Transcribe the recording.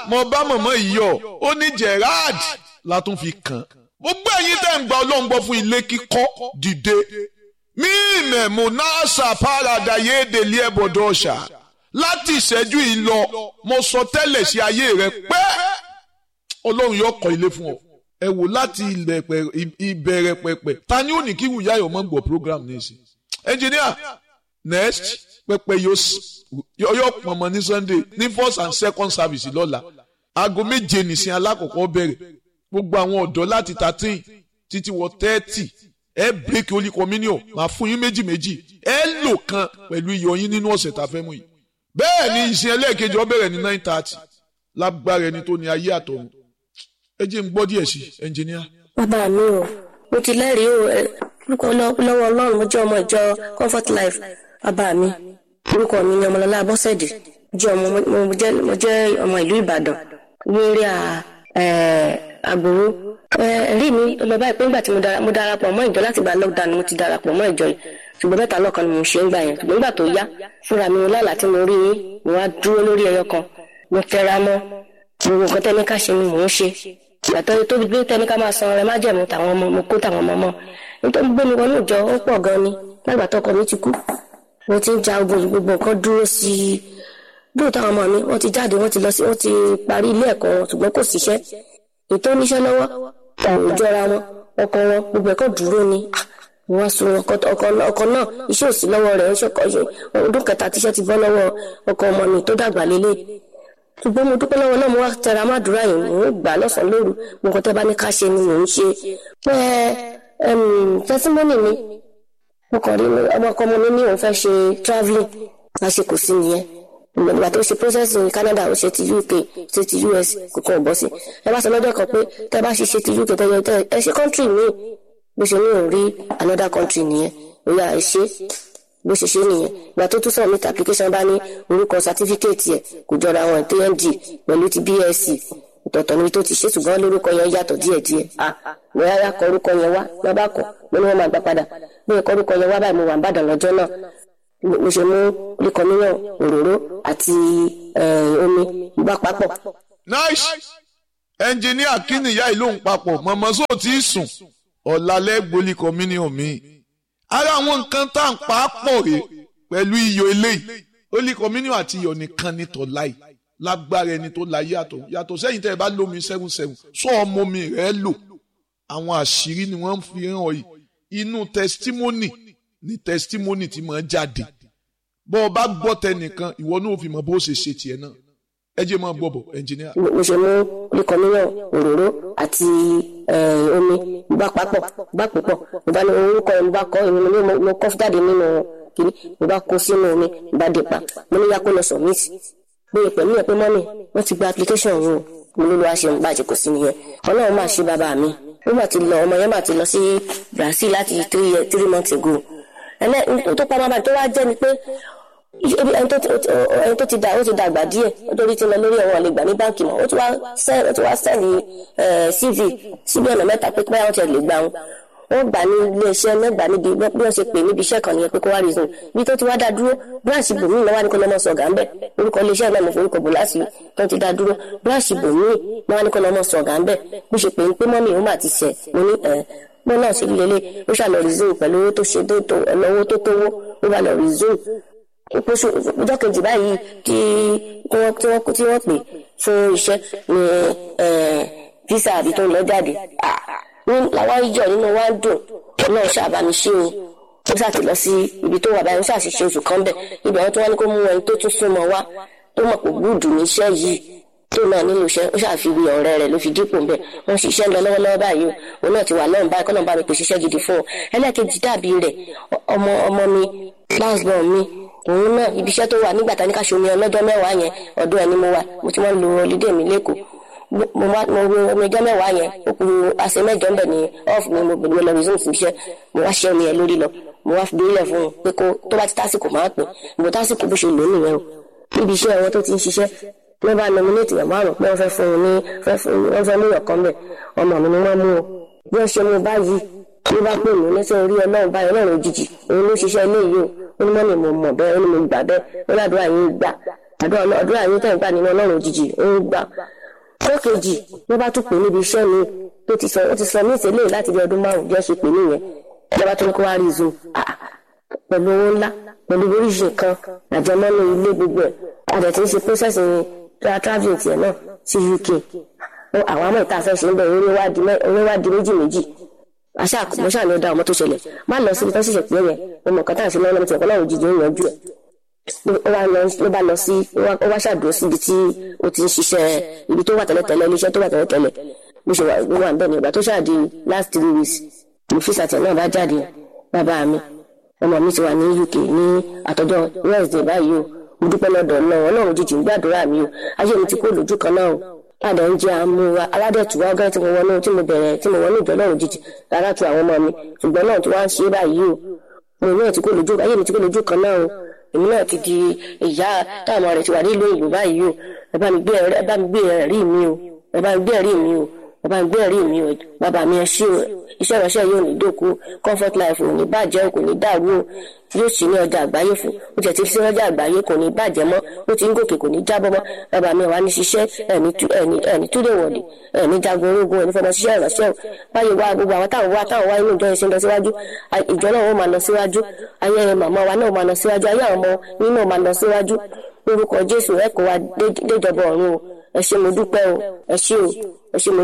mo bá mọ̀mọ́ yìí yọ ó ní Gerard la tún fi kàn gbogbo ẹ̀yin tẹ́ ń gba ọlọ́run gbọ́ fún ilé kíkọ́ dìde mí ìmẹ̀mú náà ṣàpárada yéèdèlé ẹ̀bọ̀dọ̀ ọ̀ṣà láti ìṣẹ́jú yìí lọ mo sọ tẹ́lẹ̀ sí ayé rẹ pé ọlọ́run yóò kọ́ ilé fún ọ ẹ wò láti ìbẹ̀rẹ̀ pẹ̀pẹ̀ ta ni ó ní kí wùyá yọ̀ mọ́ gbọ́ program ní ìsìn engineer next pẹpẹ yóò pọnmọ ní sunday ní first and second service lọ́la aago méje nìsín alákọ̀ọ́kọ́ bẹ̀rẹ̀ gbogbo àwọn ọ̀dọ́ láti thirteen títí wọ thirty ẹ break holy communion máa fún yín méjì méjì ẹ lò kan pẹ̀lú iyọ̀ yín nínú ọ̀sẹ̀ tá a fẹ́ mú yìí bẹ́ẹ̀ ni ìsìn ẹlẹ́ẹ̀kejì ó bẹ̀rẹ̀ ní nine thirty lágbára ẹni tó ní ayé àtọ̀run ẹ jẹ́ n gbọ́ díẹ̀ sí ẹnjìníà. bàbá mi o mo ti lẹ́rìí o orúkọ lọ́wọ́ ọlọ́run mo jẹ́ ọmọ ìjọ comfort life bàbá mi orúkọ mi ni ọmọlọ́lá abọ́sẹ̀dé jẹ́ ọmọ mo jẹ́ ọmọ ìlú ìbàdàn wéré àgbòrò ẹ̀rí mi lọ báyìí pé nígbà tí mo darapọ̀ mọ́ ìjọ láti gba lockdown mo ti darapọ̀ mọ́ ìjọ yìí ṣùgbọ́n mẹ́ta lọ́kan ni mo ṣe ń gbà yẹn ṣùgbọ́n nígbà tó yá fúnra mi lálàá tí mo rí yín mo wá dúró lórí ẹyọ kan mo tẹra mọ́ gbogbo nǹkan tẹ́ni ká ṣe ni mò ń ṣe ìgbàtọ́ tó gbé tẹ́ni ká máa san ọrẹ májẹ̀mú tàwọn ọmọ mo kó tàwọn ọmọ mọ́ nítorí gbé mi wọnú ìjọ ó pọ̀ gan ni lágbà tọkọ mi ti kú mo ti ń ja ogun gbogbo nǹkan dúró sí i lóòótọ́ àwọn ọmọ mi wọ́n ti jáde wọ́n ti lọ sí wọ́n ti parí ilé ẹ̀kọ́ wọn ṣùgbọ́n kò síṣẹ́ ètò oníṣẹ́ lọ́wọ́ kò jọra wọn ọkọ wọn gbogbo ẹ̀kọ́ dúró ni wọ́n sun ọkọ náà iṣẹ́ òsì lọ́wọ́ rẹ̀ ọdún kẹta tíṣẹ́ ti bọ́ lọ́wọ́ ọkọ ọmọ mi tó dàgbà lélẹ̀ ṣùgbọ́n mo dúpẹ́ lọ́wọ́ náà mo wá tẹra má dúrà yìí mò ń gbà lọ́sàn-án lóru mo kàn tẹ́ bá ní ká ṣe ni mò ń ṣe pé tẹsímọ́nì mi mo kàn rí ọmọ ọkọ ọmọ mi ní òun fẹ́ ṣe travelling lásìkò sí nìyẹn ìgbà tó ṣe process ní Canada ó ṣe ti UK ṣe ti US kò kàn bọ́ sí ẹ bá sọ lọ́jọ́ kan pé tẹ́ bá ṣe ṣe ti UK tẹ́yọ tẹ́ ẹ ṣe country míì bó ṣe ní òun rí another country nìyẹn ó yà ẹ ṣe bó ṣe ṣe nìyẹn ìgbà tó tún submit application bá ní orúkọ certificate ẹ̀ kò jọra àwọn TND pẹ̀lú ti BSc ìtọ̀tọ̀ níbi tó ti ṣe ṣùgbọ́n lórúkọ yẹn yàtọ̀ díẹ̀díẹ̀ ah wọ́n yára kọ orúkọ yẹn wá wọ́n bá kọ̀ wọ́n ní wọ́n máa gbà padà bí ẹ̀kọ́ orúkọ yẹn wá báyìí mo wà ń bàdàn lọ́jọ́ náà mo ṣe mú líkọmíyàn òróró àti omi gbà papọ̀. nice ẹnjìníà kí nìyá ìlú ń papọ̀ mọ̀mọ́ sóò tí ì sùn ọ̀làlẹ́ gbolí communion mi ara àwọn nǹkan tá à ń pa á pọ̀ rè pẹ̀lú iyọ̀ eléyìí holy communion àti iyọ̀ nìkan ní tọ́láì lágbára ẹni tó la yàtọ̀ yàtọ̀ sẹ́yìn tẹ́ ẹ bá lómi seven seven sọ ọmọ mi rẹ̀ lò àwọn àṣírí ni wọ́n fi hàn yìí inú testimony ni testimony ti máa jáde bọ́ ọ bá gbọ́ tẹnìkan ìwọ náà fi mọ̀ bó ṣe ṣe tiẹ̀ náà ẹ jẹ́ máa gbọ́ bọ̀ ẹnjìníà. mo ṣe mú líkọmíyàn òróró àti omi gbà papọ̀ gbà púpọ̀ mo bá ní orúkọ ẹ̀ mo bá kọ́ èmi mo kọ́ jáde nínú kìíní mo bá kó sínú omi mo bá dé pa mo ní yá kó lọ submit bóyá pẹ̀lú ẹ̀ pé mọ́mì wọ́n ti gba application yìí o mo ló lọ́wọ́ ṣe ń bàjẹ́ kò sí nìyẹn ọlọ́run máa ṣe bàbá mi ó mà ti lọ ọmọ yẹn mà ti lọ sí Brazil láti three years three months ago ẹnẹ tó pa bàbá tó wá jẹ́ ni pé ẹni tó ti dà ó ti dàgbà díẹ̀ ó torí ti lọ lórí ẹ̀wọ̀n lè gbà ní báǹkì mọ́ ó ti wá sẹ́ẹ̀lì CV síbi ọ̀nà mẹ́ta pé pé àwọn ti lè gbà wọn wọ́n gbà ní iléeṣẹ́ mẹ́gbà níbi bí wọ́n ṣe pè níbi iṣẹ́ kan nìyẹn pé kó wá reason bí tó ti wá dá dúró branch bòmíì náà wá ní kó lọ́mọ sọ̀gà ńbẹ̀ orúkọ iléeṣẹ́ náà mo forúkọ bò láti tó ti dá dúró branch bòmíì náà wá ní kó lọ́mọ sọ̀gà ńbẹ̀ bí ṣe pè ń pé mọ́mì òun mà ti ṣẹ̀ mo ní ẹ̀ mo náà ṣe lélẹ̀ ó ṣàlọ́ reason pẹ̀lú owó tó ṣe tó ẹ̀lọ́wọ́ tó tówó ó bá lọ reason ìpòṣù ọjọ́ kejì báyìí tí wọ́n tí wọ́n tí wọ́n pè fún iṣẹ́ ní visa àbí tó ń lọ jáde ní làwọn ìjọ nínú wa ń dùn ọlọ́run ṣàbámi ṣe o ó ṣàti lọ sí ibi tó wà báyìí ó ṣàṣìṣe oṣù kan bẹ̀ ibẹ̀ wọn tó wá ní kó mú ẹni tó tún súnmọ́ wá tó mọ̀ pé gúùdù ní iṣẹ́ yìí tó náà nílò iṣẹ́ ó ṣàfiwé ọ̀rẹ́ rẹ̀ ló fi dípò ńbẹ̀ wọ́n ṣiṣẹ́ ń lọ lọ́wọ́lọ́wọ́ báyìí o òun náà ti wà lọ́run báyìí kọ́nà bá mi pèsè iṣẹ́ gidi fún ọ ẹlẹ́ẹ̀kejì dàbí rẹ̀ ọmọ ọmọ mi last born mi òun náà ibi iṣẹ́ tó wà nígbà tá ní ká ṣomi ọlọ́jọ́ mẹ́wàá yẹn ọdún ẹni mo wà mo ti wọ́n lo holiday mi lẹ́kọ̀ọ́ mo wá mo wo omi ọjọ́ mẹ́wàá yẹn ó kù àṣẹ mẹ́jọ ńbẹ̀ ní off mi mo gbèdúró lọ resume sí iṣẹ́ mo wá ṣẹ́ omi ẹ̀ lórí lọ mo wá fi délẹ̀ fún un pé kó tó bá ti tásìkò máa pè mo tásìkò bó ṣe lò ó nìyẹn o níbi iṣẹ́ wọn tó ti ń ṣiṣẹ́ ló bá nominate yàn márùn pé wọ́n fẹ́ fún un ní wọ́n fẹ́ mú yàn kan bẹ̀ ọmọ mi ni wọ́n mú o bí wọ́n ṣe mú báyìí ló bá pè mí lẹ́sẹ̀ orí ọlọ́run báyìí ọlọ́run òjijì òun ló ṣiṣẹ́ ilé yìí o ó ní mọ́ni mo mọ̀ bẹ́ẹ̀ ó ní mo gbà bẹ́ẹ̀ ó ládùúrà yín gbà àdúrà àdúrà yín tẹ̀ ń gbà nínú ọlọ́run òjijì ó ń gbà ọjọ́ kejì ló bá tún pè níbi iṣẹ́ mi tó ti sọ ó ti sọ mí ìtẹ́lẹ̀ láti bí ọdún márùn-ún bí wọ́n ṣe pè nìyẹn lọ́ba tó ní kó wá rí zoom pẹ̀lú owó ńlá pẹ̀lú oríṣi kan àjẹmọ́nú ilé gbogbo ẹ̀ àjẹ tí ń ṣe process travelling tiẹ̀ náà sí UK àwọn àmọ́ ìta fẹ́ ṣe ń bẹ̀ orí wá di méjì méjì àṣà mo ṣáà ní ó dá ọmọ tó ṣẹlẹ̀ má lọ síbi tó ṣẹ̀ṣẹ̀ pé yẹn ọmọ kan tá à ń ṣe lọ́wọ́ lọ́mọ tí ọ̀kan náà òjijì ń yanjú ẹ̀ ló bá lọ sí ó wá ṣàdúró síbi tí ó ti ń ṣiṣẹ́ ibi tó wà tẹ́lẹ̀tẹ́lẹ̀ iléeṣẹ́ tó wà tẹ́lẹ̀tẹ́lẹ̀ bó ṣe wà ń bẹ̀ ní ìgbà tó ṣáà di last three weeks ní fíṣàtẹ̀ náà bá jáde bàbá mi ọmọ mi ti wà ní UK ní àtọ́jọ́ Wednesday báyìí o mo dúpẹ́ lọ́dọ̀ náà ọlọ́run jíjì ń gbàdúrà mi o ayé mi ti kó lójú kan náà o padà ń jẹ àmúwa aládẹ̀tùwá ọgá tí mo wọnú tí mo bẹ̀rẹ̀ tí mo wọnú ìjọ ọlọ́run jíjì rárá tu àwọn ọmọ mi ṣùgbọ́n náà tí wọ́n á ṣe báyìí o mo náà ti kó lójú ayé mi ti kó lójú kan náà o èmi náà ti di ìyá táwọn rẹ̀ ti wà nílùú ìlú báyìí o ẹ bá mi gbé ẹ̀rí mi o ẹ bá mi gbé ẹ̀rí mi o ẹ bá mi gbé ẹ̀rí mi o bàbá mi ẹ ṣé o iṣẹ́ ìránṣẹ́ yóò ní dòkú comfort life ò ní bàjẹ́ kò ní dàrú o yóò sì ní ọjà àgbáyé fún ó jẹ́ ti fi sí ọjà àgbáyé kò ní bàjẹ́ mọ́ ó ti ń gòkè kò ní jábọ́ mọ́ bàbá mi wà ní ṣiṣẹ́ ẹ̀ní túlẹ̀ wọ̀dì ẹ̀ní jagun ológun ẹ̀ní fọmọ ṣiṣẹ́ ìránṣẹ́ o báyìí wá gbogbo àwọn táwọn wá táwọn wá inú ìjọ ìṣẹ́ lọ síwájú ìjọ náà ó máa lọ síwájú ayé màmá wa náà máa lọ síwájú ayé àwọn ọmọ yín náà máa lọ síwájú lórúkọ Jésù ẹ kó wa déjọba ọ̀run o ẹ ṣé mo dúpẹ́ o ẹ ṣé o ẹ ṣé mo